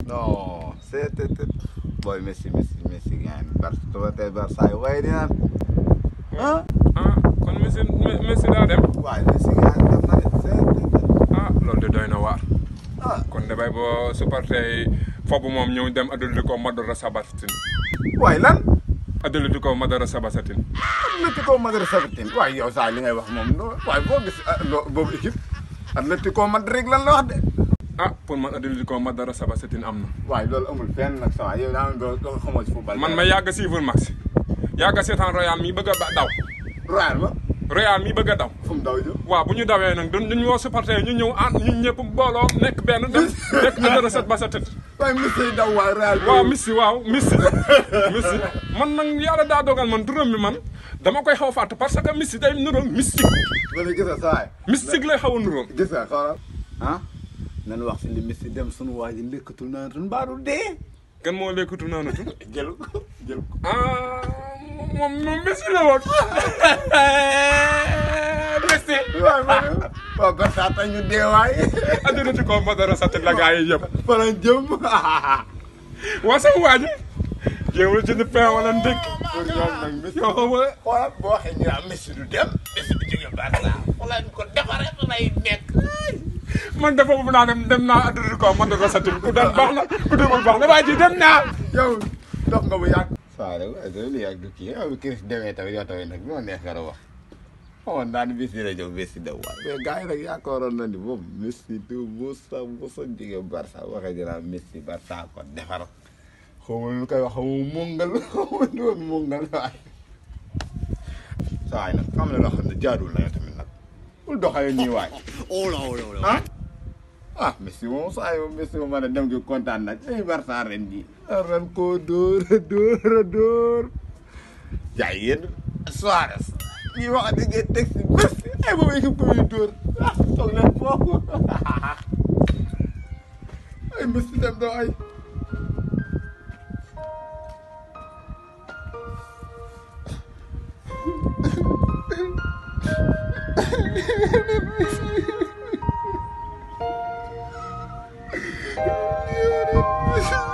non c'est booy Messi Messi Messi gaan Barça tey Barça yi waaye dinaan ah ah kon Messi Messi daa dem waaye Messi gaan dem na de c'est ah loolu de doy na waar ah kon damay boo supporter yi foofu moom ñëw dem Atlético Madrid Sabatin waaye lan Atlético Madrid Sabatin Atlético Madrid sabatin waaye yow saa li ngay wax moom no waaye boo gis ah, loo boobu équipe Atlético Madrid lan la wax de ah pour man Atlético Madrid Sabatin am na waaye loolu amul fenn nag sa waay yow daa nga doo xamoo ci football man ma yàgg suivre max yàgg seetaan Royal mi bëgg a ba- daw Royal ma Royal mi bëgg a daw fu mu daw jëm waaw bu ñu dawee nag duñ duñ woo supporter ñu ñëw ah ñun ñëpp booloo nekk benn dem nekk ñu dara set ba sa tët waaye Messi daw waaye Royal waaw Messi waaw Messi Messi man nag yàlla daa dogal man turam bi man dama koy xaw a fàtte parce que Messi day nuróom mystique wala gis nga sa waay mystique lay xaw a nuróom gis nga xoolal ah nan wax si li Messi dem sunu waa ji lekkatul naa tun mbaaru dee kan moo lekkatu naanatu jël ko jël ko ah moom moom Messi la woon Messi waaw man waaw Barça tax ñu dee waay Atlético Madrid sa tët la gaa yi yëpp fa lañ jëm waa sama waa ji jéewul jënd pain wala ndékki pour ñoom nag Messi yow xam nga xoolal boo waxee ñu naan Messi du dem Messi du jóge Barça xoolal ñu ko defaree fa lay nekk man dafa bu naa dem dem naa Atlético Madrid sa tët ku dem baax na ku demul baax na waa ji dem naa yow dox nga bu yàgg saa rek waaye doo li yàgg du kii yow Chris demee tamit yow tamit nag ñoo neex nga wax xamoon naa ni Messi dina jóg Messi daw waay mais gars yi nag yaakaaroon na ni moom Messi du musa musa jóge Barça waxee dinaa Messi Barça ko defar xaw ma lu koy wax xaw ma mungal xaw ma lu woon mungal waay saa waay nag xam na loo xam ne jaadul na yow tamit nag bul doxalee nii waay ah ah Messi moom saa yoo Messi moom man dem gi kontaan na ay Barça ren ji ren koo dóor a dóor a dóor jaay yéen Suarez ñuy wax di ngeen teg si Messi ay boobu équipe ko muy dóor ah toog leen foofu ay Messi dem doo ay Messi